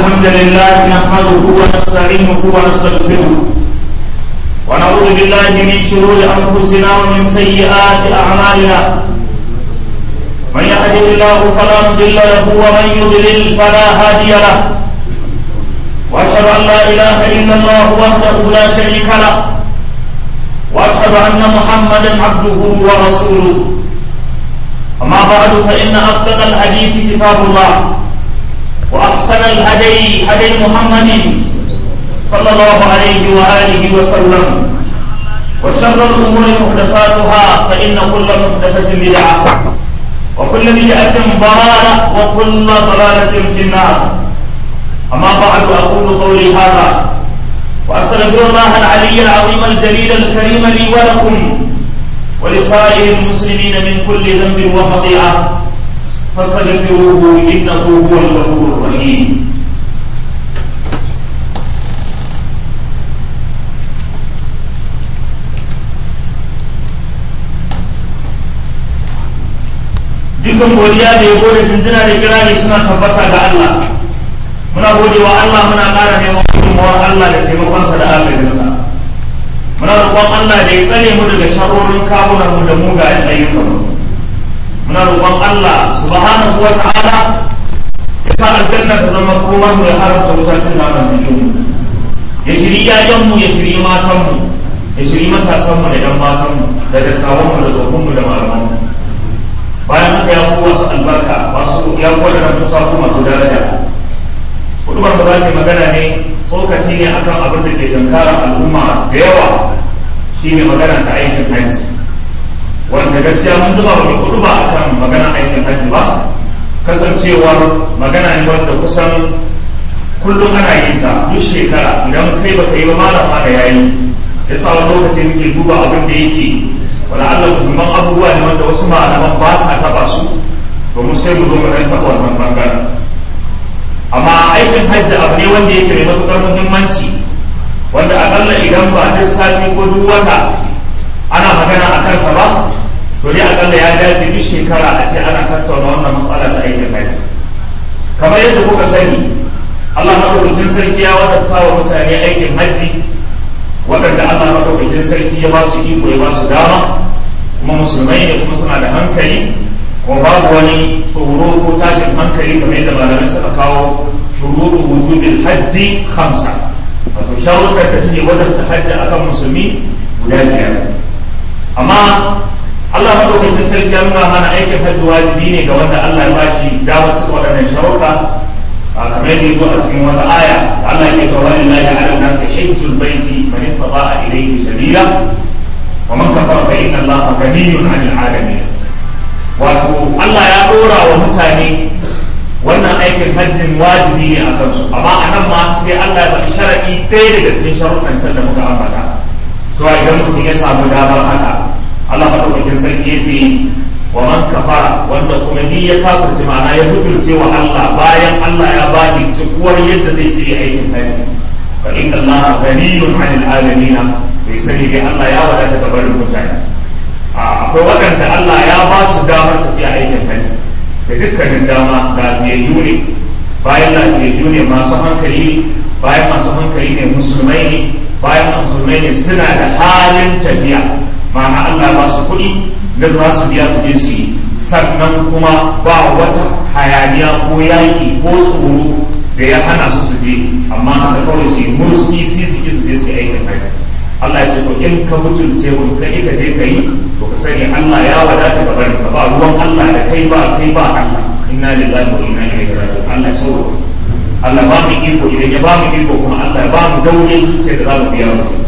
الحمد لله نحمده ونستعينه ونستغفره ونعوذ بالله من شرور انفسنا ومن سيئات اعمالنا من يهده الله فلا مضل له ومن يضلل فلا هادي له واشهد ان لا اله الا الله وحده لا شريك له واشهد ان محمدا عبده ورسوله اما بعد فان اصدق الحديث كتاب الله وأحسن الهدي هدي محمد صلى الله عليه وآله وسلم وشر الأمور محدثاتها فإن كل محدثة بدعة وكل بدعة ضلالة وكل ضلالة في النار أما بعد أقول قولي هذا وأستغفر الله العلي العظيم الجليل الكريم لي ولكم ولسائر المسلمين من كل ذنب وخطيئة فاستغفروه انه هو الغفور الرحيم dukan godiya da yabo da tuntuna da kirari suna tabbata ga Allah muna gode wa Allah muna ƙara neman gudunmawar Allah da taimakonsa da agajinsa muna roƙon Allah da ya tsare mu daga sharorin kawunan mu da mugayen ayyukanmu muna roƙon Allah subhanahu wa ta'ala ya sa aljanna ta zama kuma mu ya haramta wutacin naman jikin mu ya shiri yayan mu ya shiri matan mu ya shiri matasan mu da yan matan mu da dattawan mu da tsofaffin mu da malaman mu bayan haka ya kuwa su albarka masu ya kuwa da musa ko masu daraja hudubar da za ta magana ne tsokaci ne akan abin da ke jankara al'umma da yawa shine magana ta aikin hajji wanda gaskiya mun zuba wa kudu ba akan magana aikin hajji ba kasancewar magana ne wanda kusan kullum ana yin ta duk shekara idan kai baka yi ba malama da yayi ya sa wani lokaci muke duba abin da yake wala Allah muhimman abubuwa ne wanda wasu malaman ba sa taba su domin sai mu zo mu dan taba wannan bangaren amma aikin hajji abu ne wanda yake mai matukar muhimmanci wanda akalla idan ba duk sati ko duk wata ana magana a kansa ba to dai akalla ya dace duk shekara a ce ana tattauna wannan matsala ta aikin haji kamar yadda kuka sani Allah madaukakin sarki ya wadatta wa mutane aikin haji waɗanda Allah madaukakin sarki ya ba su iko ya ba su dama kuma musulmai ne kuma suna da hankali kuma babu wani tsoro ko tashin hankali kamar yadda malamai suka kawo shuruɗu wujubin hajji hamsa wato sharuɗar da suke wadanta hajji akan musulmi guda biyar amma Allah madaukakin sarki ya nuna mana aikin hajji wajibi ne ga wanda Allah ya bashi damar cika waɗannan sharuɗa a kamar yadda yazo a cikin wata aya da Allah ya ce wa lillahi ala nasi hajjul baiti man istata'a ilayhi sabila wa man kafara fa inna Allaha ghaniyyun 'anil 'alamin wato Allah ya dora wa mutane wannan aikin hajjin wajibi ne a kansu amma a nan ma sai Allah ya faɗi sharaɗi ɗaya daga cikin sharuɗan can da muka ambata cewa idan mutum ya samu damar haka Allah maɗaukakin sarki ya ce wa man kafara wanda kuma ni ya kafirce ma'ana ya mutunce wa Allah bayan Allah ya ba ni cikuwar yadda zai ce aikin haji fa inna Allah ghaniyun 'anil alamin bai sani dai Allah ya wadata ga barin mutane akwai waɗanda Allah ya ba su damar tafiya aikin haji da dukkanin dama da biyayyu ne bayan lafiyayyu ne masu hankali bayan masu hankali ne musulmai ne bayan musulmai ne suna da halin tafiya ma'ana Allah ba su kuɗi da za su biya su je su yi sannan kuma ba wata hayaniya ko yaƙi ko tsoro da ya hana su su je amma haka kawai su yi mursi si su ki su je su yi aikin haji Allah ya ce to in ka mutunce mun ka ka je ka yi to ka sani Allah ya wadata ga barin ka ba ruwan Allah da kai ba kai ba Allah inna lillahi wa inna ilaihi raji'un Allah ya saurara Allah ba mu iko idan ya ba mu iko kuma Allah ya ba mu daure zuciya da za mu biya mutum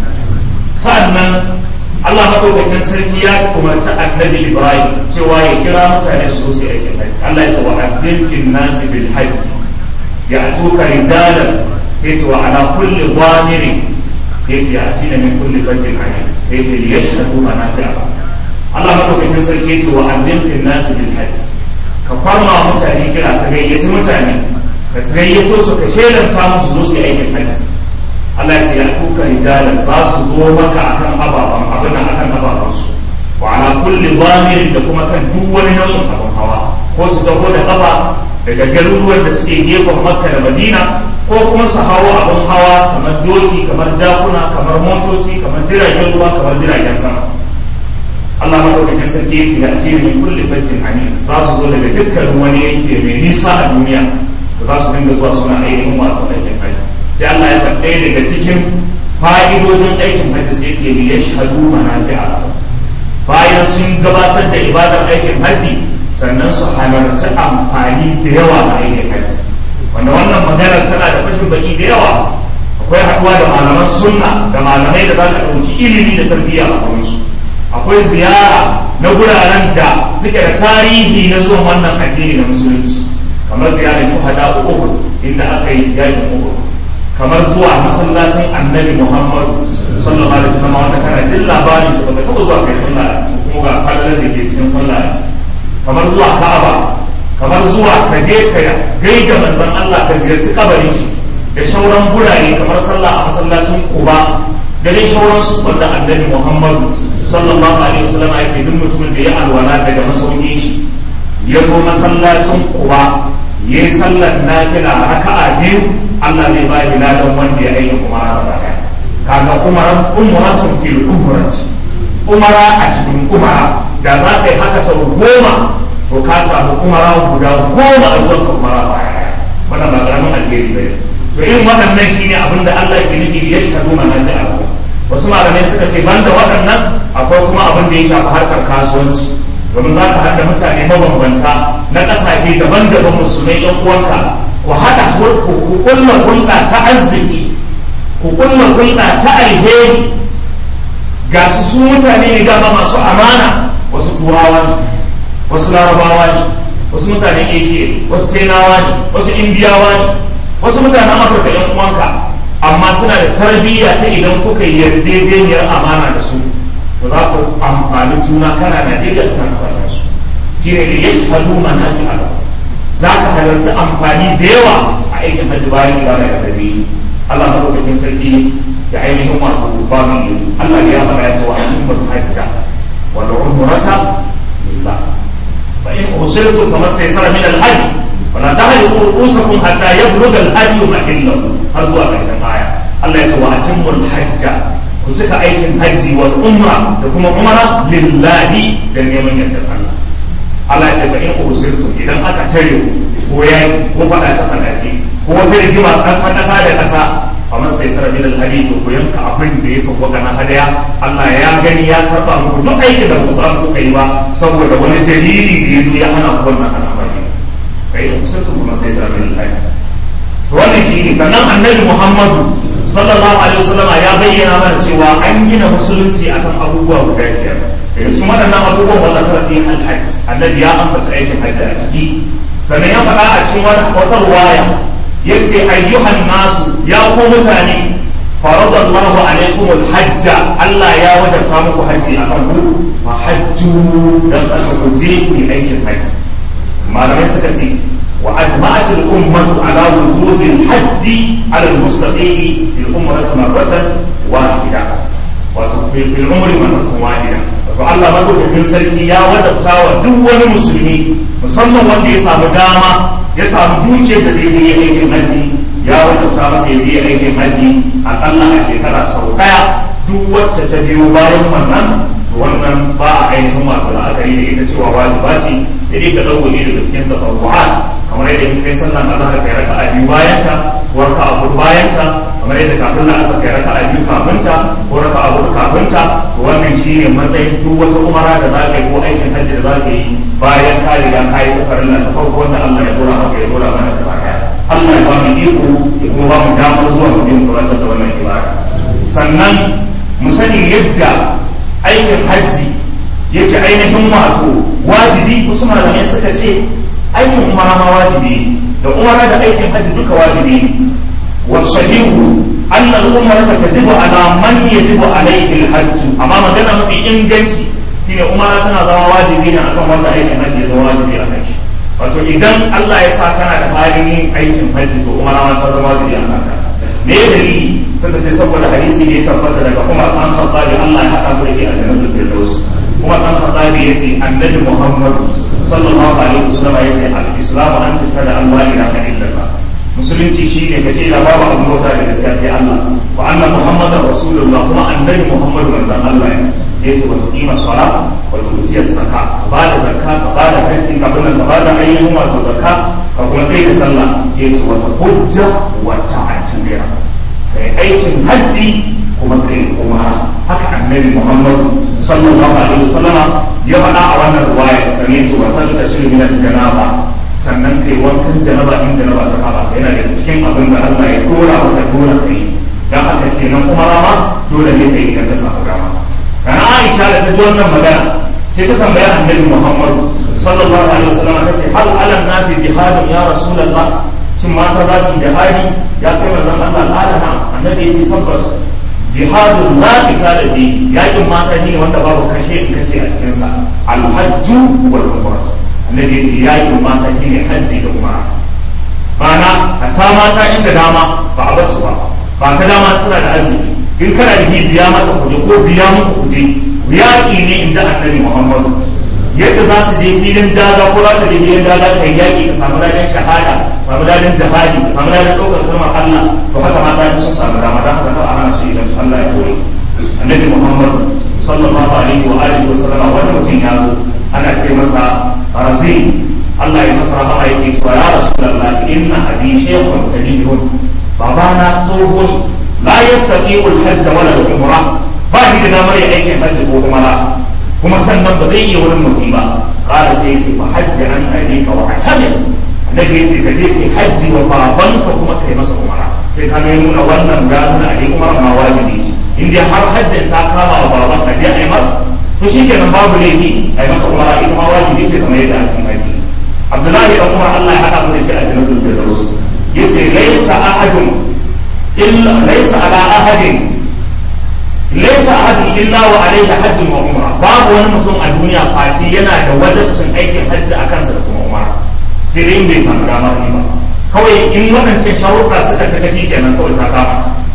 sa'annan Allah madaukakin sarki ya umarci annabi Ibrahim cewa ya kira mutane su zo su aikin haji Allah ya ce wa addin fil nasi bil hajj ya atuka rijalan sai ce wa ala kulli dhamirin ya ce ya atina min kulli fajjin amin sai ce li yashhadu manafi'a Allah madaukakin sarki ya ce wa addin fil nasi bil hajj ka farma mutane kira ka gayyaci mutane ka gayyato su ka shelanta musu zo su yi aikin hajji Allah ya ce ya tuka rijalan za su zo maka akan ababan abin nan akan ababan su wa ala kulli dhamirin da kuma kan duk wani nau'in abin hawa ko su taho da kafa daga garuruwan da suke gefen makka da madina ko kuma su hawo abin hawa kamar doki kamar jakuna kamar motoci kamar jiragen ruwa kamar jiragen sama Allah madaukakin sarki ya ce ya ce min kulli fajjin amin za su zo daga dukkan wani yanki mai nisa a duniya da za su dinga zuwa suna ainihin wato aikin haji sai Allah ya faɗa daga cikin fa'idojin aikin haji sai ce li yashhadu manafi'a bayan sun gabatar da ibadar aikin haji sannan su halarci amfani da yawa a aikin haji wanda wannan maganar tana da fashin baki da yawa akwai haɗuwa da malaman sunna da malamai da za ka ɗauki ilimi da tarbiyya a gurinsu akwai ziyara na guraren da suke da tarihi na zuwan wannan addini na musulunci kamar ziyarar shuhada uku inda aka yi yakin uku kamar zuwa masallacin annabi muhammadu sallallahu alaihi wasallam wanda kana jin labarin shi baka taɓa zuwa kai sallah a ciki kuma ga falalar da ke cikin sallah a ciki kamar zuwa ka'aba kamar zuwa ka je ka gaida manzon Allah ka ziyarci kabarin shi da shauran gurare kamar sallah a masallacin Quba da dai shauran su wanda annabi Muhammadu sallallahu alaihi wasallam ya ce duk mutumin da ya alwala daga masaukin shi ya zo masallacin Quba ya yi sallar nafila raka'a biyu Allah zai ba shi ladan wanda ya aika umara da daya kaga umara umratun fil umrati umara a cikin umara da za ka yi haka sau goma to ka samu umara guda goma a zuwan umara baya wannan ba karamin alheri ba to irin waɗannan shine abin da Allah ke nufi ya shahadu mana da abu wasu malamai suka ce banda waɗannan akwai kuma abin da ya shafi harkar kasuwanci domin za ka haɗa mutane mabambanta na ƙasashe daban-daban musulmai yan uwanka ku haɗa ku kulla hulɗa ta arziki ku kulla hulɗa ta alheri ga su su mutane ne dama masu amana wasu turawa ne wasu larabawa ne wasu mutanen asia wasu tenawa ne wasu indiyawa ne wasu mutanen afirka yan uwanka amma suna da tarbiyya ta idan kuka yi yarjejeniyar amana da su to za ku amfani juna kana najeriya suna kasashen su shi ne ya shahadu manafi ala za ka halarci amfani da yawa a aikin hajji bayan ibada da gari Allah madaukakin sarki ya ainihin wato ba mu yi Allah ya faɗa ya ce wa ayyukan hajja wal umrata lillah فإن أرسلتم فما استيسر من الهدي ولا تهلكوا رؤوسكم حتى يبلغ الهدي محله har zuwa ƙarshen aya Allah ya ce wa atimmu al-hajja ku cika aikin hajji wal umra da kuma umra lillahi da neman yardar Allah Allah ya ce fa in ursirtum idan aka tare ku ko yayi ko fada ta fadace ko wata rigima ta kasa da kasa fa mastaysara min al-hadi to ku yanka abin da ya sauka na hadaya Allah ya gani ya karba muku duk aikin da ku samu kuka yi ba saboda wani dalili da ya zo ya hana ku wannan al'amari kai da ursirtum fa mastaysara min al-hadi to wannan shi ne sannan annabi Muhammadu sallallahu alaihi wasallama ya bayyana mana cewa an gina musulunci akan abubuwa guda biyar daga cikin waɗannan abubuwan wanda ta fi alhajj annabi ya ambata aikin hajji a ciki sannan ya faɗa a cikin wata ruwaya ya ce ayyuhan nasu ya ku mutane faradallahu alaikum alhajja Allah ya wajabta muku hajji a kan ku fa hajju dan ku je ku yi aikin hajji malamai suka ce وأجمعت الأمة على وجوب الحج على المستطيع في الأمة مرة واحدة وفي العمر مرة واحدة فالله ما كنت في سلكي يا وجبتا ودول مسلمي musamman wanda ya samu dama ya samu duke da zai je aikin haji ya wajabta masa ya je aikin haji akalla a shekara sau daya duk wacce ta biyo bayan wannan wannan ba a ainihin wato la'akari da ita cewa wajiba ce sai dai ta ɗauko ne daga cikin tafarru'at kamar yadda in kai sallan azhar kai raka a biyu bayan ta ko raka a hudu bayan ta kamar yadda kafin la asar kai raka a biyu kafin ta ko raka a hudu kafin ta to wannan shine matsayin duk wata umara da za ka yi ko aikin hajji da za ka yi bayan ka riga ka yi tafarin ta farko wanda Allah ya dora maka ya dora mana da baya Allah ya ba mu iko ya kuma ba mu damar zuwa mu yin kuratar da wannan ibada sannan mu sani yadda aikin hajji yake ainihin wato wajibi wasu malamai suka ce aikin umara ma wajibi da umara da aikin hajji duka wajibi wa sahihu anna al-umrata tajibu ala man yajibu alayhi al-hajj amma magana mafi inganci shine umara tana zama wajibi ne akan wanda aikin hajji ya zama wajibi a kan shi wato idan Allah ya sa kana da halin yin aikin hajji to umara ma ta zama wajibi a kanka me dalili suka ce saboda hadisi ne tabbata daga Umar an Khattabi Allah ya haɗa mu da ke a jannatul firdaus Umar an Khattabi yace annabi Muhammad sallallahu alaihi wasallam yace al-islam an tashhadu an la ilaha illallah musulunci shi ne ka da babu abin bauta da gaskiya sai Allah wa anna muhammadar rasulullah kuma annabi muhammadu manzon Allah ne sai ce wata kima sala wata utiyar zakka ka ba da zakka ka ba da hajji ka bin ka ba da ayyukan wato zakka ka kuma tsaye da sallah sai ce wata hujja wata atimira kai aikin hajji kuma kai umara haka annabi muhammadu sallallahu alaihi wasallama ya faɗa a wannan ruwaya sane ce wata da shirin min janaba sannan kai wankan janaba in janaba ta kaba yana da cikin abin da Allah ya dora maka dole kai dan haka kenan umara ma dole ne kai idan ka samu dama kana Aisha da ta ji wannan magana sai ta tambaya annabi muhammadu sallallahu alaihi wasallama tace hal ala nasi jihadun ya rasulullah shin mata za su jihadi ya kai manzon Allah kala na annabi ya ce tabbas jihadun la qitala fi yakin mata ne wanda babu kashe in kashe a cikin sa al-hajju wal umrah annabi ya ce yakin mata ne hajji da umara mana hatta mata inda dama ba a basu ba ba ta dama tana da azumi in kana da biya mata kuje ko biya muku kuje yaƙi ne in ji annabi muhammadu yadda za su je filin daga ko za ka je filin daga kai yaƙi ka samu ladan shahada samu ladan jihadi ka samu ladan ɗaukar kalmar Allah to haka mata sun samu dama don haka a hana su idan su Allah ya koyi annabi Muhammad sallallahu alaihi wa alihi wa sallama wani mutum ya zo ana ce masa razi Allah ya masa rahama yake cewa ya rasulullah inna abi shaykhun kabirun babana tsohon la yastaqiqul hajj wala al-umrah ba ni da damar yin aikin hajji ko umara kuma sannan ba zai iya wurin mutum ba kala sai ya ce ba hajji an aika wa atamir annabi ya ce ka je kai hajji wa babanka kuma kai masa umara sai ka ga nuna wannan ga nuna a yi umara ma wajibi ce in dai har hajjin ta kama wa baban ka je a yi mar to shi kenan babu laifi a yi masa umara ita ma wajibi ce kamar yadda ake haji abdullahi dan umar Allah ya haɗa mu da shi a jannatul firdaus yace laysa ahadun illa laysa ala ahadin laisa ahadun illa wa alaihi hajjun wa umra babu wani mutum a duniya face yana da wajibcin aikin hajji a kansa da kuma umara sai dai in bai samu damar ne ba kawai in waɗancan sharuɗa suka cika shi kenan kawai ta kama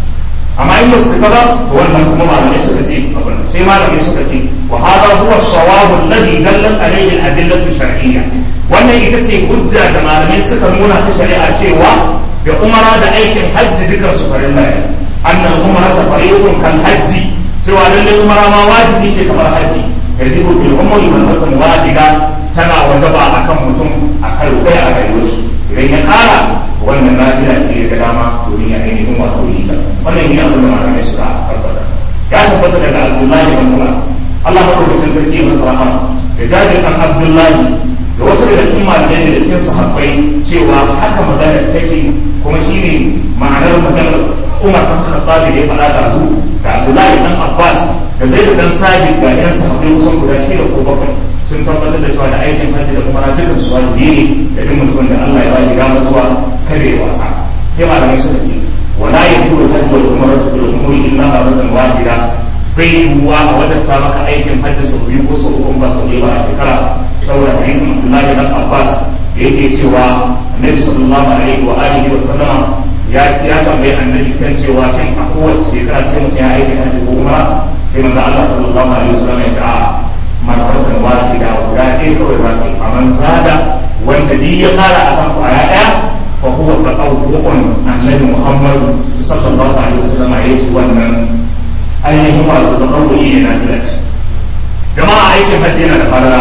amma in basu cika ba to wannan kuma malamai suka ce abin sai malamai suka ce wa hada huwa sawabu alladhi dallat alayhi al-adillatu shar'iyya wannan ita ce hujja da malamai suka nuna ta shari'a cewa da umara da aikin hajji dukan su farilla ne أن العمرة فريض كالحج سوى للعمرة ما واجب يجي كما الحج يجب بالعمر مرة واحدة تنا وجب أكم متم أكل بيع غيروش إذا قال وأن النافلة تيجي كلامة دنيا أين هو تريد وأن هي أقول ما لم يسرع أبدا يا تبت لك عبد الله بن عمر الله أقول لك سرقي مصرحة يجادل عن عبد الله da wasu daga cikin malamai da cikin sahabbai cewa haka magana take kuma shine ma'anar maganar Umar kan Khattab da ya faɗa da zu da Abdullahi dan Abbas da Zaid dan Sabit ga yan sahabbai kusan guda shida ko bakwai sun tabbatar da cewa da aikin hajji da umara dukkan su wajibi ne da duk mutumin da Allah ya ba shi gama zuwa kada ya wasa sai malamai suka ce wala yakulu hajji wal umratu bil umuri illa marratan wahida bai yiwuwa a wajabta maka aikin hajji sau biyu ko sau uku ba sau ɗaya ba a shekara saboda hadisin Abdullahi dan Abbas da yake cewa Annabi sallallahu alaihi wa alihi wa sallama ya ya tambayi Annabi kan cewa shin a kowace shekara sai mutum ya aiki hajji ko umra sai manzo Allah sallallahu alaihi wa sallam ya ce a marratan wahida guda ɗaya kawai ba kai faman zada wanda duk ya kara akan kwaya ɗaya fa huwa taqawwu'un Annabi Muhammad sallallahu alaihi wa sallam ya ce wannan ainihin wato taqawwu'i ne na filaci jama'a aikin hajji yana da falala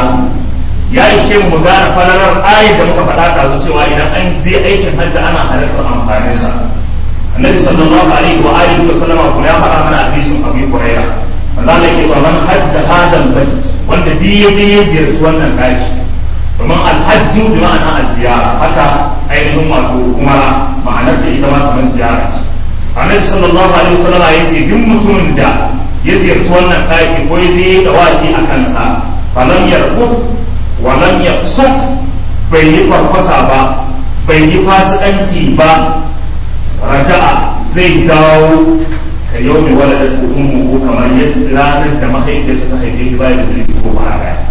ya ishe mu gane falalar ayat da muka faɗa ta cewa idan an je aikin hajji ana halartar amfanin sa annabi sallallahu alaihi wa alihi wa sallama kuma ya faɗa mana hadisin abu huraira manzo Allah yake cewa man hajja hadal bait wanda bi ya je ya ziyarci wannan daki domin alhajju bi ma'ana az-ziyara haka ainihin wato kuma ma'anar ta ita ma kamar ziyara ce annabi sallallahu alaihi wa sallama yace duk mutumin da ya ziyarci wannan daki ko ya je da waki a kansa falam yarfus walam ya fusuk bai yi farfasa ba bai yi fasikanci ba raja'a zai dawo ka yau mai wala da ummu ko kamar yadda ranar da mahaifiyarsa ta haife shi bayan da zai ko ba a raya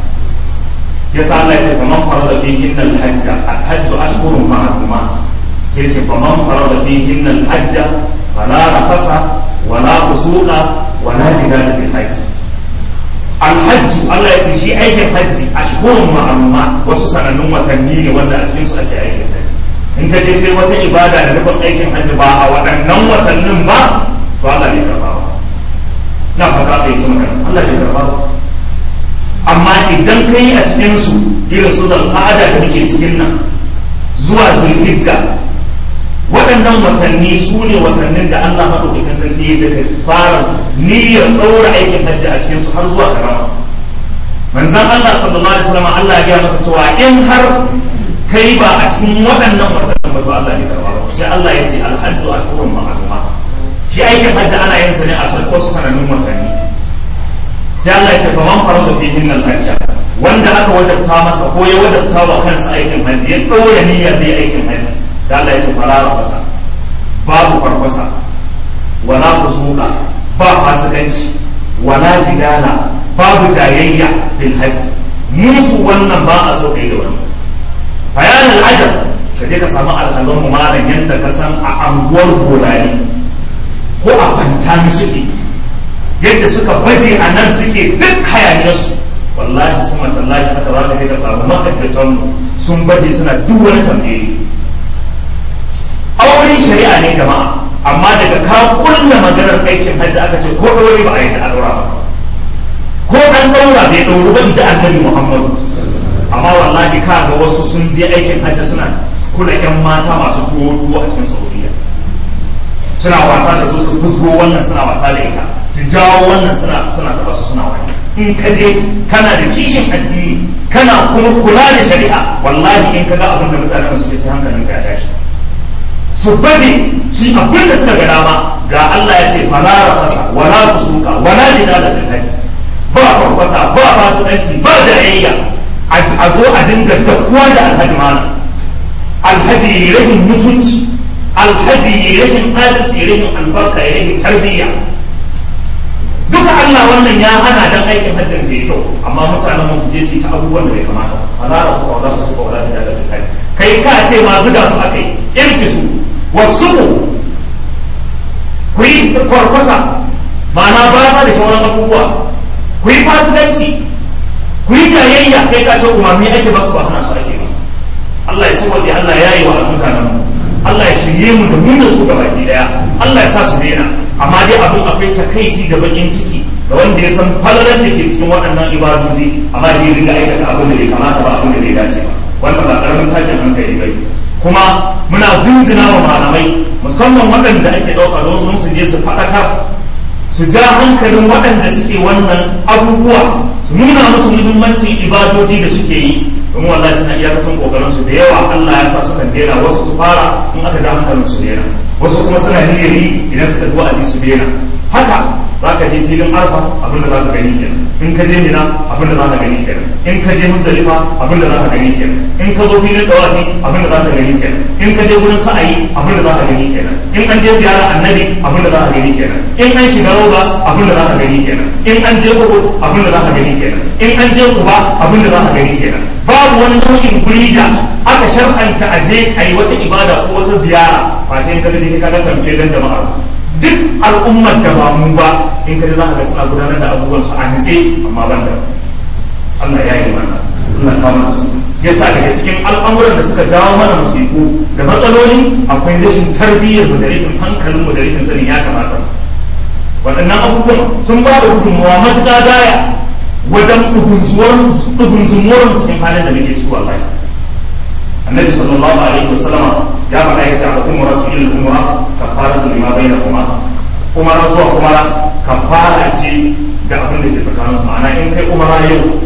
ya sa Allah ya ce faman farada fi hinnal hajja al-hajju ashhurun ma'lumat sai ce faman farada fi hinnal hajja fala rafasa wala fusuqa wala jidala fil hajj alhajju Allah ya ce shi aikin hajji a shuhurun ma'amma wasu sanannun watanni ne wanda a cikinsu ake aikin hajji in ka je kai wata ibada da nufin aikin hajji ba a waɗannan watannin ba to Allah bai karba ba na fata ka yi ta magana Allah bai karba ba amma idan ka yi a cikin su irin su al'ada da muke cikin nan zuwa zulhijja waɗannan watanni su ne watannin da Allah maɗaukakin sarki daga fara niyyar ɗaura aikin hajji a cikin su har zuwa karama manzan Allah sallallahu alaihi wasallam Allah ya gaya masa cewa in har kai ba a cikin waɗannan watannin ba to Allah ne karba ba sai Allah ya ce alhajju ashhurun ma'luma shi aikin hajji ana yin sa ne a wasu sanannun watanni sai Allah ya ce fa man farada fihin al-hajja wanda aka wajabta masa ko ya wajabta wa kansa aikin hajji ya ɗaura niyya zai aikin hajji sai Allah ya ce fara fasa babu farfasa wala fusuka ba fasikanci wala jidala babu jayayya bil hajji musu wannan ba a so kai da wannan bayanin ajab ka je ka samu alhazan mu malam yadda ka san a anguwar bolari ko a fantami suke yadda suka baje a nan suke duk hayaniyarsu wallahi sun matallahi haka za ka je ka samu ma'aikatan sun baje suna duk wani tambaye auren shari'a ne jama'a amma daga ka kulla maganar aikin hajji aka ce ko ɗaure ba a yi da ɗaura ba ko an ɗaura bai ɗauru ba in ji annabi muhammadu amma wallahi ka ga wasu sun je aikin hajji suna kula yan mata masu tuwo tuwo a cikin saudiya suna wasa da su su fusgo wannan suna wasa da ita su jawo wannan suna suna taɓa su suna wani in ka je kana da kishin addini kana kuma kula da shari'a wallahi in ka ga abin da mutanen suke sai hankalin ka ya tashi su baje shi abin da suka ga dama ga Allah ya ce fala rafasa wala fusuka wala jidala bil hajj ba farfasa ba fasikanci ba jayayya a zo a dinga dakuwa da alhaji mana alhaji rashin mutunci alhaji rashin adalci rashin albarka rashin tarbiyya duka Allah wannan ya hana dan aikin hajjin da kyau amma mutanen mu su je su yi ta abubuwan da bai kamata fala rafasa wala fusuka wala jidala bil hajj kai ka ce ma zuga su akai irfisu wasuku ku yi kwarkwasa ma'ana ba da sauran abubuwa ku yi fasikanci ku yi jayayya kai ka ce umarni ake ba su ba hana su ake ba Allah ya saboda Allah ya yi wa mutanen mu Allah ya shirye mu da mu da su gaba daya Allah ya sa su daina amma dai abin akwai takaici da bakin ciki da wanda ya san falalar da ke cikin waɗannan ibadoji amma dai riga aikata abin da bai kamata ba abin da bai dace ba wannan ba karamin tashin hankali bai kuma muna jinjina wa malamai musamman waɗanda ake ɗauka don sun su je su faɗakar su ja hankalin waɗanda suke wannan abubuwa su nuna musu muhimmancin ibadoji da suke yi domin wallahi suna iyakacin kokarin su da yawa Allah ya sa su kan daina wasu su fara in aka ja hankalin su daina wasu kuma suna niyyar yi idan suka zuwa a su daina haka za ka je filin arfa abinda za ka gani kenan in ka je mina abinda za ka gani kenan in ka je musdalifa abinda za ka gani kenan in ka zo filin dawafi abinda za ka gani kenan in ka je wurin sa'ayi abinda za ka gani kenan in an je ziyara annabi abinda za ka gani kenan in an shiga roba abinda za ka gani kenan in an je uhud abinda za ka gani kenan in an je kuba abinda za ka gani kenan babu wani nau'in guri da aka shar'anta a je a yi wata ibada ko wata ziyara face in ka je ka ga kamfe dan jama'a duk al'ummar da ba mu ba in ka za ka ga suna gudanar da abubuwan su a nitse amma ban da Allah ya yi mana Allah kawo mana su yasa daga cikin al'amuran da suka jawo mana musiku da matsaloli akwai rashin tarbiyyar mu da rashin hankalin mu da rashin sanin ya kamata waɗannan abubuwan sun ba da gudunmawa matuƙa gaya wajen ɗugunzumuwar mu cikin halin da muke ciki wallahi annabi sallallahu alaihi wasallama ya faɗa ya ce al-umratu ila al-umra kafaratu lima bainahuma umara zuwa umara kafara ce da abin da ke tsakanin su ma'ana in kai umara yau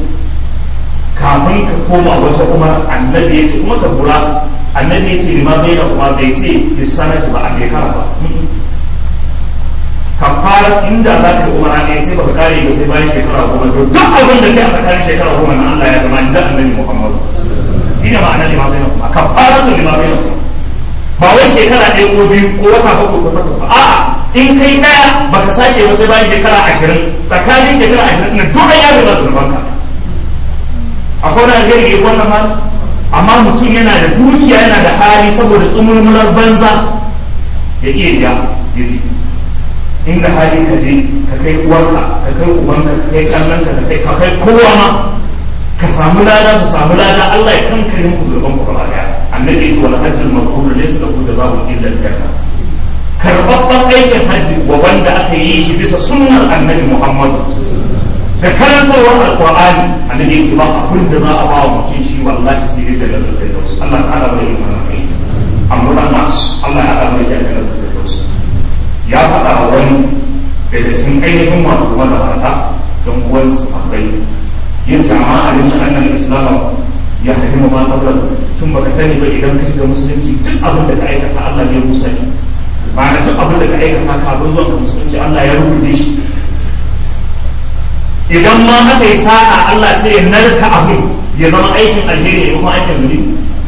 kafin ka koma wata umara annabi ya ce kuma ka lura annabi ya ce lima bainahuma bai ce fi sanati ba a shekara ba kafara inda za ka yi umara ne sai baka kare ba sai bayan shekara goma to duk abin da kai a tsakanin shekara goma na Allah ya zama in ji annabi Muhammadu shine ma'anar lima bainahuma kafaratu lima bainahuma ba wai shekara ɗaya ko biyu ko wata bakwai ko takwas ba a'a in kai ɗaya baka sake ba sai bayan shekara ashirin tsakanin shekara ashirin na duk an yabe masu banka akwai wani alheri ya wannan ma amma mutum yana da dukiya yana da hali saboda tsumulmular banza ya iya biya ya ji inda hali ka je ka kai uwarka ka kai ubanka ka kai kallonka ka kai ka kai kowa ma ka samu lada su samu lada Allah ya kankare muku zurban ku gaba daya a annabi ce wal hajjul mabrur laysa lahu jazaa'un illa al-janna karbabban aikin hajji wa wanda aka yi shi bisa sunnar annabi Muhammad da karantarwar alqur'ani annabi ce ba abin da za a ba wa mutum shi wallahi sai dai daga firdaus Allah ta'ala bai yi mana kai amma nas Allah ya haɗa mai daga firdaus ya faɗa wa wani daga cikin ainihin wato magabata don uwansu akwai yin sama a yin annan islam ya hadimu ma qabla tun baka sani ba idan ka shiga musulunci duk abin da ka aikata Allah ya rusa shi ma'ana duk abin da ka aikata kafin zuwa ka musulunci Allah ya rubuce shi idan ma aka yi sa'a Allah sai ya narka abin ya zama aikin alheri ya kuma aikin zunubi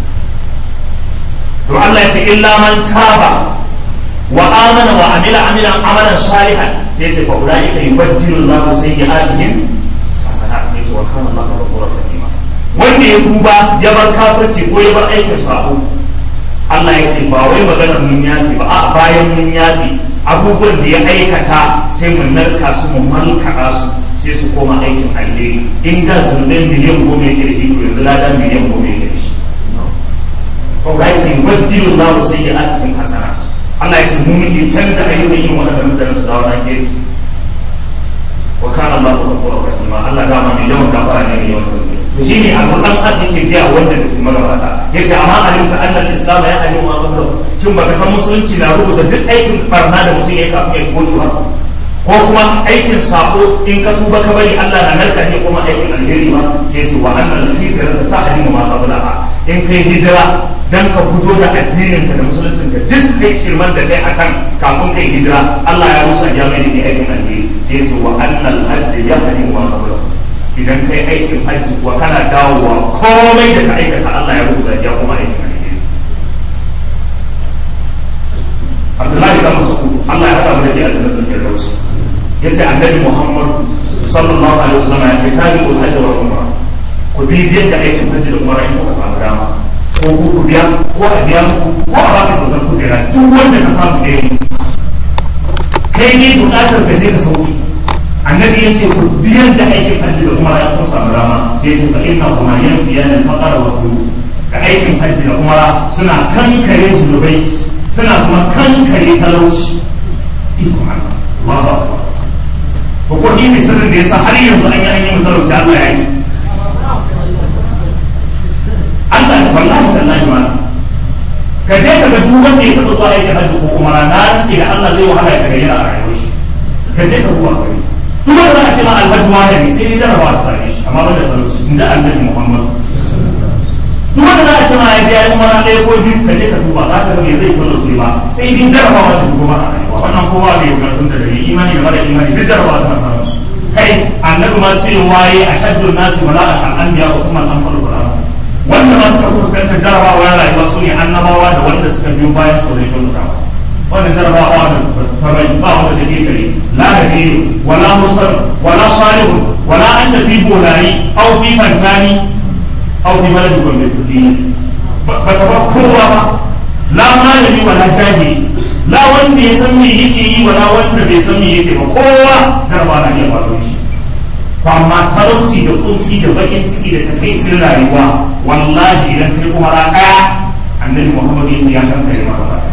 to Allah ya ce illa man taba wa amana wa amila amilan amalan salihan sai ce fa ulaika yubaddilu Allahu sayyi'atihim hasanat ne ce wa kana Allahu ghafurur rahim wanda ya tuba ya bar kafirci ko ya bar aikin sabo Allah ya ce ba wai maganar mun yafi ba a bayan mun yafi abubuwan da ya aikata sai mun narka su mu malkaɗa su sai su koma aikin alheri in da zunubai miliyan goma yake da iko yanzu ladan miliyan goma yake da shi ko ga yake yubaddilu Allahu sayyi'atihim hasanat Allah ya ce mu muke canza ayyukan yin waɗannan mutane su dawo nan gefe wa kana Allahu ghafurur rahim Allah da ma mai yawan gafara ne mai yawan tausayi to shine alquran azin ke biya wanda da cikin magabata yace amma alimta anna al-islam ya alim wa qabla kin baka san musulunci na rubuta duk aikin barna da mutum ya kafin ya shigo shi ba ko kuma aikin sako in ka tuba ka bari Allah na narka ne kuma aikin alheri ba sai ce wa annal hijra ta hadimu ma qablaha in kai hijira dan ka fito da addinin ka da musuluncin ka duk kai shirman da kai a can kafin kai hijira Allah ya rusa ya mai da aikin alheri sai ce wa annal hajj ya hadimu ma qablaha idan kai aikin hajji kuwa kana dawowa komai da ka aikata Allah ya rusa ya kuma aikin alheri Abdullahi da Mas'ud Allah ya haɗa mu da ke aljannatul firdaus yace annabi Muhammad sallallahu alaihi wasallam ya ce tabi'ul hajj wa umra ku bi yadda aikin hajji da umra in kuka samu dama ko ku ku biya ko a biya ku ko a baka kyautar kujera duk wanda ka samu da yi kai ne bukatar ka je ka sauki annabi ya ce ku biyan da aikin hajji da umra in kuka samu dama sai ya ce fa inna kuma yanfiyan al-faqara wa qulub da aikin hajji da umra suna kankare zunubai suna kuma kankare talauci iko Allah Allahu akbar to ko shi ne sirrin da yasa har yanzu an yi an yi mutalauci Allah ya yi Allah wallahi tallahi ma ka je ka ga duk wanda ya taɓa zuwa aikin hajji ko umara na rantse da Allah zai wahala ya tagayyara a rayuwar shi ka je ka duba kai duk wanda za a ce ma alhaji wani ne sai ni jarabawa ta same shi amma ban da talauci in ji annabi Muhammad duk wanda za a ce ma ya je ya yi umara ɗaya ko biyu ka je ka duba za ka ga me zai talauce ba sai ni jarabawa ta kuma a rayuwa wannan kowa bai karfin da dare imani da mara imani duk jarabawa ta samu su kai annabi ma ce waye ashaddu nasi bala'an al-anbiya wa kuma al-anfalu bala'an wanda ma suka fuskanta jarabawa ya rayuwa su ne annabawa da wanda suka biyo bayan su da ya kyautatawa wannan jarabawa da farai ba wanda da ke tare la da biyu wala musal wala salihu wala an tafi bolari au fi fantani au fi baladi gombe kudi ba ta ba kowa ba la malami wala jahili la wanda ya san me yake yi wala wanda bai san me yake ba kowa jarabawa na iya faruwa shi amma talauci da kunci da bakin ciki da takaicin rayuwa wallahi idan kai kuma ra daya annabi muhammad yace ya kankare maka ba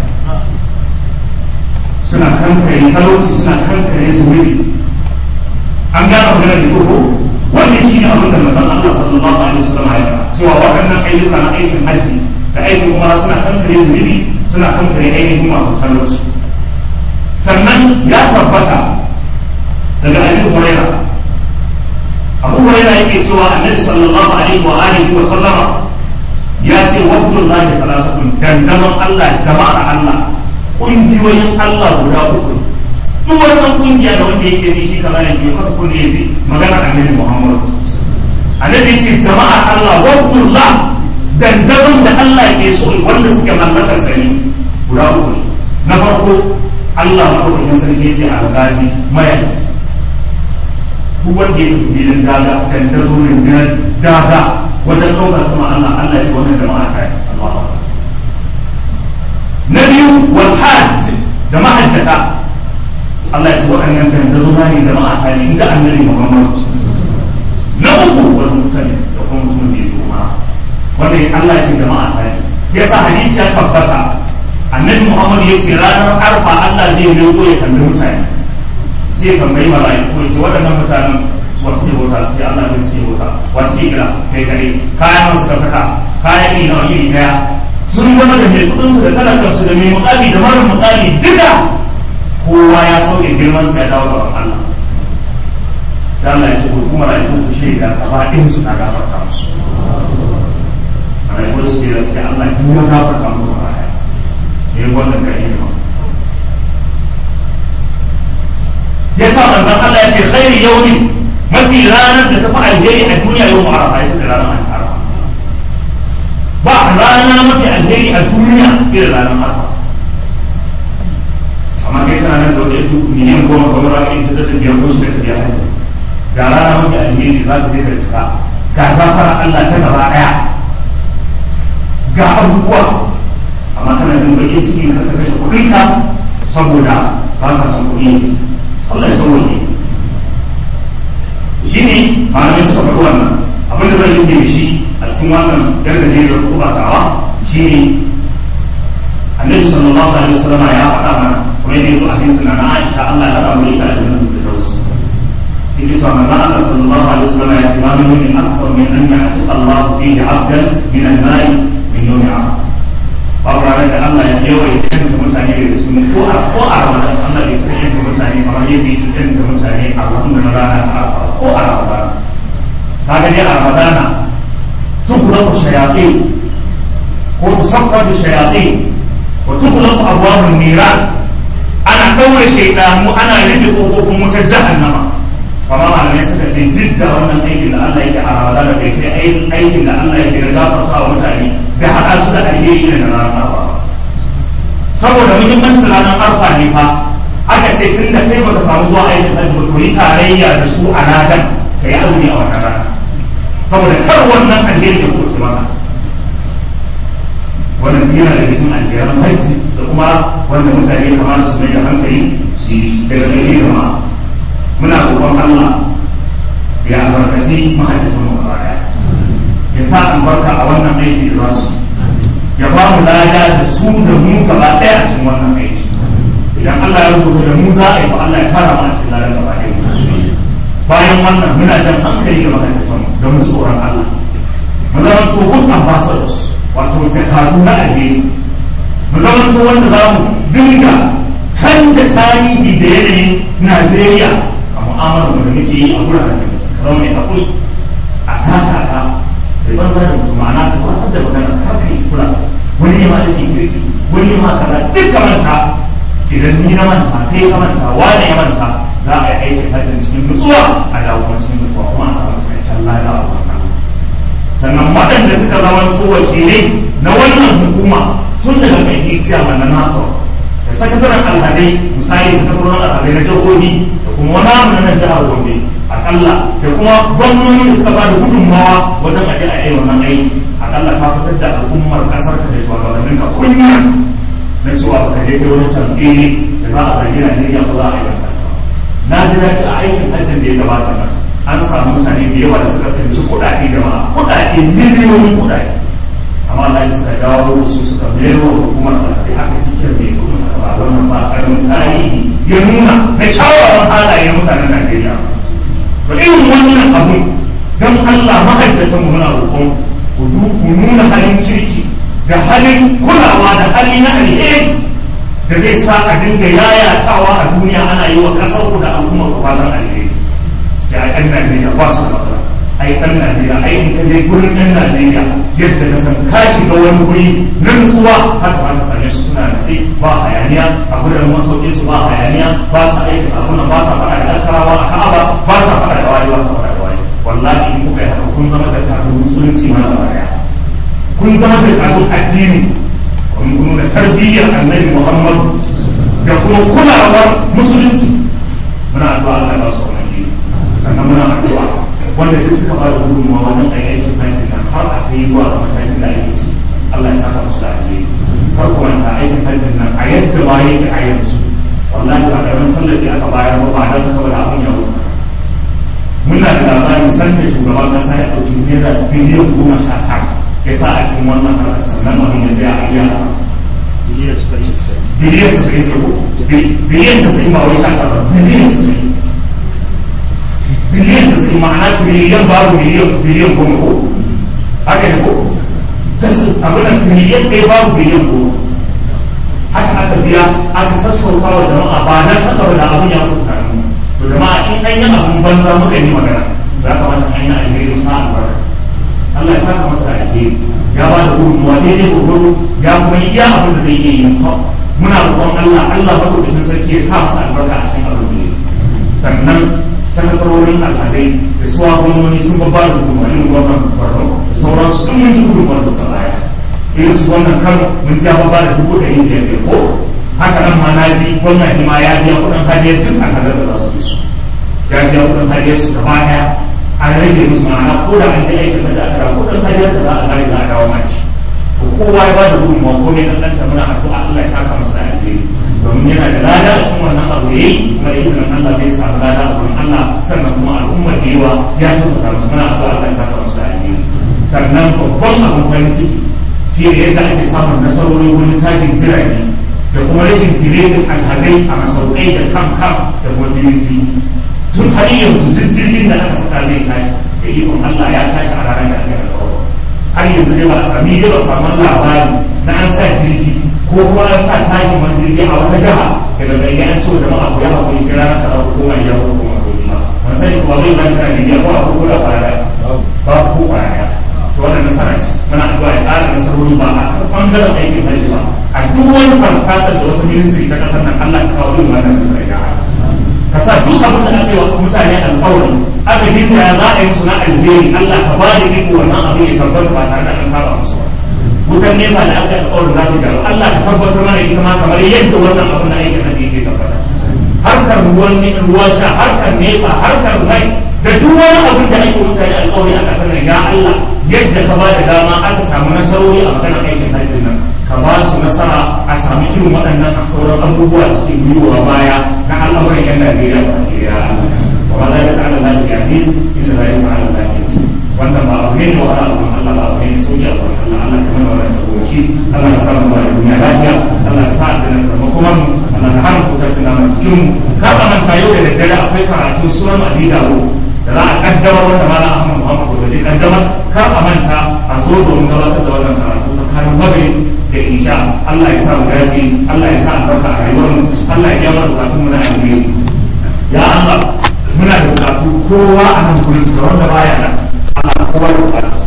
suna kankare talauci suna kankare zunubi an gane maganar da ko wannan shi ne abin da manzon Allah sallallahu alaihi wasallam ya faɗa cewa waɗannan ayyuka na aikin hajji da aikin umara suna kankare zunubi suna kankare ainihin masu talauci sannan ya tabbata daga abin hurairah abu huraira yake cewa annabi sallallahu alaihi wa alihi wa sallama ya ce wabdul lahi salasatun dandazon Allah jama'ar Allah kungiyoyin Allah guda uku duk wannan kungiya da wanda yake ji shi kaza ne ke kasa kunne yaji magana annabi Muhammad annabi ce jama'ar Allah wabdul la dandazon da Allah ke so wanda suke mallakar sani guda uku na farko Allah madaukakin sarki ya ce al-ghazi mayaki duk wanda ya tafi filin daga kan ta zo rundunar daga wajen ɗaukar kuma Allah Allah ya ce wannan jama'a ta yi Allah na biyu wal hajj da mahajjata Allah ya ce waɗannan kan ta zo na ne jama'a ta ne in ji annabi Muhammad na uku wal mutane da kuma mutumin da ya zo ma wanda Allah ya ce jama'a ta ne yasa hadisi ya tabbata annabi muhammad ya ce ranar arfa allah zai leko ya kalli mutane sai ya tambayi mala'iku ya ce waɗannan mutanen wasu ne bauta su ce allah ne su ne bauta wasu ne kira kai kare kayan nan suka saka kayan iri nawa iri daya sun zama da mai kuɗinsu da talakarsu da mai mukami da mara mukami duka kowa ya sauke girman sa ya dawo gaban allah sai allah ya ce ko kuma mala'iku ku shaida gaba ɗin su na gafarta musu mala'iku su ce sai allah duk ya gafarta musu gaba ɗaya ya wannan ga ilima ya sa manzan Allah ya ce khairi yaumi mafi ranar da tafi alheri a duniya yau arafa ita ce ranar arafa ba rana mafi alheri a duniya irin ranar arafa amma kai kana nan da wata yadda miliyan goma kamar rana ita da ta biyar ko shi da ta biyar hajji ga rana mafi alheri za ka je ka iska ga gafara Allah ta gaba daya ga abubuwa amma kana jin bakin ciki ka kashe kuɗin ka saboda ba ka san kuɗi Allah ya sauwa ne shi ne malamai suka faɗi wannan abin da zai yi da shi a cikin wannan gargaje da kuma tawa shi ne annabi sallallahu alaihi wasallam ya faɗa mana kuma yadda yazo a hadisin na Aisha Allah ya haɗa mu ita da nan da dausu yake cewa manzon Allah sallallahu alaihi wasallam ya ce ma min min akthar min an ya'ti Allah fihi 'abdan min al-ma'i min yawmi 'arafah babu ranar da Allah ya yawa ya kanta mutane da cikin ko a ko a ramadan Allah ya tsaya kanta mutane kamar yadda ya kanta mutane a wannan na rana ta arfa ko a ramadan kaga dai a ramadana tukulaku shayatin ko tusaffatu shayatin wa tukulaku abwabun niran ana ɗaure shaidanu ana rufe ƙofofin wutar jahannama kamar malamai suka ce duk da wannan aikin da Allah yake a ramadana bai kai aikin da Allah yake da gafarta wa mutane da haɗa su da alheri da ranar arfa saboda muhimmancin ranar arfa ne fa aka ce tun da kai baka samu zuwa aikin hajji ba to yi tarayya da su a ladan ka yi azumi a wannan rana saboda kar wannan alheri ya kuce maka wannan yana da cikin alheran hajji da kuma wanda mutane kamar su mai da hankali su yi daga gari jama'a muna roƙon Allah ya albarkaci mahaifin mu baya ya sa albarka a wannan aiki da su ya ba mu lada da su da mu gaba ɗaya a cikin wannan aiki idan Allah ya rubuta da mu za a yi fa Allah ya tara mu a cikin ladan gaba ɗaya bayan wannan muna jan hankali ga mahaifin mu da mu tsoron Allah mu zama to good ambassadors wato jakadu na alheri mu zama to wanda za mu dinga canja tarihi da yanayin Najeriya a mu'amalar da muke yi a wuraren da muke zama mai haƙuri a taka ka da banza da mutum ma'ana ka watsar da magana kar ka yi kula wani ne ma da ke kirki wani ne ma kaza duk ka manta idan ni na manta kai ka manta wani ya manta za a yi aikin hajjin cikin nutsuwa a dawo kuma cikin nutsuwa kuma a samu cikakken lada a wannan sannan waɗanda suka zamanto wakilai na wannan hukuma tun daga mai hiciya mana nako da sakataren alhazai misali sakataren alhazai na jihohi da kuma wani abu na nan jihar gombe akalla da kuma gwamnoni da suka bada gudunmawa wajen aje a yi wannan aiki akalla ka fitar da al'ummar kasar ka da shugabannin ka kunya na cewa ka je kai wani tambaye da za a zargi Najeriya ko za a yi wata na ji daɗi a aikin hajjin da ya gabata nan an samu mutane da yawa da suka fahimci kuɗaɗe jama'a kuɗaɗe miliyoyin kuɗaɗe amma Allah suka dawo da su suka mayar wa hukumar alhari haka cikin mai kudin ba wannan ba karamin tarihi ya nuna na kyawawan halayen mutanen Najeriya to irin wannan abu don Allah mahajjatan mu muna roƙon ku nuna halin kirki da halin kulawa da hali na alheri da zai sa a dinga yayatawa a duniya ana yi wa ƙasar ku da al'ummar ku fatan alheri ya ai ɗan Najeriya ba su da matsala ai ɗan Najeriya ai in ka je gurin ɗan Najeriya yadda ka san ka shiga wani guri na nutsuwa haka ba ka same su suna natsi ba hayaniya a gurin masaukin su ba hayaniya ba sa aiki abun ba sa faɗa da askarawa a ka'aba ba sa faɗa da waye ba sa faɗa da waye wallahi in kuka yi haka kun zama jakadun musulunci ma gaba daya kun zama jakadun addini kun nuna tarbiyyar annabi muhammadu da kuma kulawar musulunci muna addu'a Allah ya ba su wannan dini sannan muna addu'a wanda duk suka ba da gudunmawa wajen a aikin hajji nan har a kai zuwa ga matakin da ake ci Allah ya saka musu da alheri kar ku manta aikin hajjin nan a yadda ma yake a yanzu wallahi ba karamin tallafi aka bayar ba ba don kawai abin ya wuce muna da labarin sanda shugaban kasa ya ɗauki naira biliyan goma sha tara ya sa a cikin wannan harkar sannan abin ya tsaya a iya biliyan tasa'in da ko biliyan tasa'in ba wai shaka ba biliyan tasa'in biliyan tasa'in ma'ana tiriliyan babu biliyan biliyan goma ko haka ne ko abin da tiriliyan ɗaya babu biliyan goma haka aka biya aka sassauta wa jama'a ba nan aka wada abin ya fi kanu to jama'a in an yi abin banza muka yi magana ya kamata an yi alheri sa albarka Allah ya saka masa da alheri ya ba da gudunmuwa daidai gurgudu ya kuma yi iya abin da zai iya yi muna roƙon Allah Allah ba kudin sarki ya sa masa albarka a cikin abin da sannan sanatarorin alhazai da suwa gwamnoni sun babba da gudunmuwa irin gwamnan Borno da sauransu duk mun ji gudunmuwa da suka baya irin su wannan kano mun ji ya babba da dubu ɗari biyar biyar ko haka nan ma na ji gwamnati ma ya biya kuɗin hadiyar duk alhazar da za su bi su ya biya kuɗin hadiyar su gaba ɗaya an rage musu ma'ana ko da an je aikin da aka dawo kudin hajjar da za a zai za a dawo maki to kowa ya bada gudunmawa ko ne dan danta muna addu'a Allah ya saka masa da alheri domin yana da lada a cikin wannan abu yayi kuma da izinin Allah bai samu lada a wurin Allah sannan kuma al'ummar da yawa ya tabbata musu muna addu'a Allah ya saka masa da alheri sannan babban abin farin ciki fiye da yadda ake samun nasarori wurin takin jirage da kuma rashin direbin alhazai a masaukai da kam kam da mobility tun har yanzu duk jirgin da aka saka zai tashi da ikon Allah ya tashi a ranar da aka alƙawari har yanzu dai ba a sami dai ba samu labari na an sa jirgi ko kuma an sa tashin wani jirgi a wata jiha da daga iya an cewa jama'a ko ya haƙuri sai ranar kaza ko kuma ya ko kuma sauki ba wani sani kuma bai ba ta jirgi ko a ko da kwaya ba ko kwaya to wannan nasara ce muna addu'a ya ƙara nasarori ba a kan ɓangaren aikin hajji ba a duk wani farfatar da wata ministry ta ƙasar nan Allah ya kawo yin wannan nasara ya ka sa duk abin da aka yi wa mutane alƙawari aka dinga ya za a yi musu na alheri Allah ka ba da iko wannan abin ya tabbata ba tare da an saba musu ba wutan nefa da aka yi alƙawarin za ta gyaru Allah ka tabbatar mana ita ma kamar yadda wannan abin da aikin nan yake tabbata harkar ruwan ruwan sha harkar nefa harkar mai da duk wani abin da ake mutane alƙawari a ƙasar nan ya Allah yadda ka ba da dama aka samu nasarori a maganar aikin hajjin nan ka ba su nasara a sami irin waɗannan sauran abubuwa cikin gwiwa baya na al'amuran yan Najeriya ba ke ya wa ma zai ta'ala lafi aziz inda zai ta'ala lafi aziz wannan ba abu ne da wahala abun Allah ba abu ne da sauki abun Allah Allah ka mana wannan tagoshi Allah ka sa mu ba duniya lafiya Allah ka sa a dana da makomar mu Allah ka hana kuka tuna mana cikin mu ka ba manta yau da daddare akwai karatun sunan Abi Dawud da za a kaddamar wanda Malam Ahmad Muhammad da zai kaddamar kar a manta a zo domin gabatar da wannan karatu tsakanin maghrib da isha Allah ya sa mu dace Allah ya sa albarka a rayuwar mu Allah ya gyara bukatun mu na alheri ya Allah muna da bukatu kowa a nan gurin da wanda baya nan Allah kowa da bukatarsa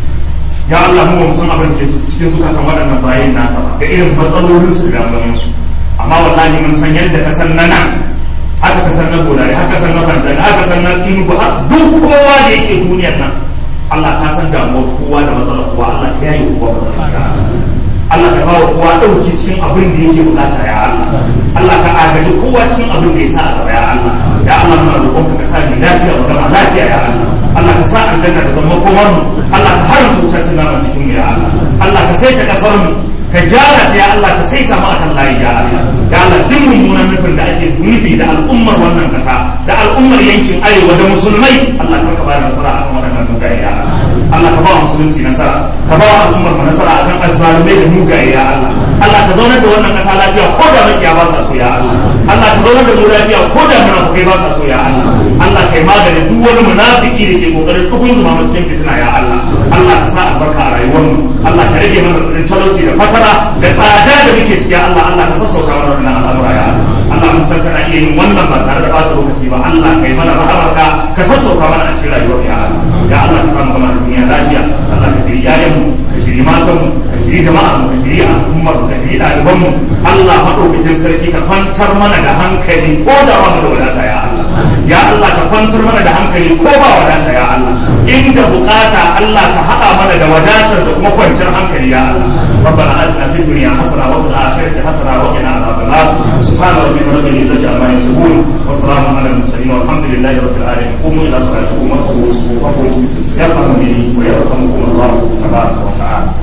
ya Allah mu ba san abin da cikin zukatan waɗannan bayin naka ba da irin matsalolin su da damuwan su amma wallahi mun san yadda ka san nana haka ka san na godare haka san na fanta haka san na inugu duk kowa da yake duniyar nan Allah ka san damuwar kowa da matsalar kowa Allah ya yi kowa matsalar Allah ka bawa kowa ɗauki cikin abin da yake bukata ya Allah Allah ka agaji kowa cikin abin da ya sa a gaba ya Allah ya Allah muna roƙon ka sa ni lafiya wa gama lafiya ya Allah Allah ka sa aljanna da zama komar mu Allah ka haramta wutar cin naman jikin mu ya Allah Allah ka saita kasar mu ka gyara ta ya Allah ka saita mu akan layi ya Allah ya Allah duk mummunan nufin da ake nufi da al'ummar wannan kasa da al'ummar yankin arewa da musulmai Allah ka ba da nasara akan waɗannan mugaye ya Allah Allah ka ba wa musulunci nasara ka ba wa al'ummar mu nasara akan azzalumai da mugaye ya Allah Allah ka zaunar da wannan kasa lafiya ko da makiya ba sa so ya Allah Allah ka zaunar da mu lafiya ko da munafikai ba sa so ya Allah Allah kai maganin duk wani munafiki da ke kokarin dukun zuma mu cikin fitina ya Allah Allah ka sa albarka a rayuwar mu Allah ka rage mana da talauci da fatara da tsada da muke ciki ya Allah Allah ka sassauta mana wannan al'amura ya Allah Allah mun san kana iya yin wannan ba tare da bata lokaci ba Allah kai mana rahamarka ka sassauta mana a cikin rayuwar ya Allah ya Allah ka samu gama da duniya lafiya Allah ka shiri yayan mu ka shiri matan mu ka shiri jama'a mu ka shiri al'ummar mu ka shiri ɗaliban mu Allah maɗaukakin sarki ka kwantar mana da hankali ko da ba mu da wadata ya Allah ya Allah ka kwantar mana da hankali ko ba wadata ya Allah inda bukata Allah ka haɗa mana da wadatar da kuma kwanciyar hankali ya Allah ربنا آتنا في الدنيا حسنة وفي الآخرة حسنة وقنا عذاب النار سبحان ربك رب العزة عما يصفون وسلام على المرسلين والحمد لله رب العالمين قوموا إلى صلاتكم وصلوا صفوفكم يرحمني ويرحمكم الله تبارك وتعالى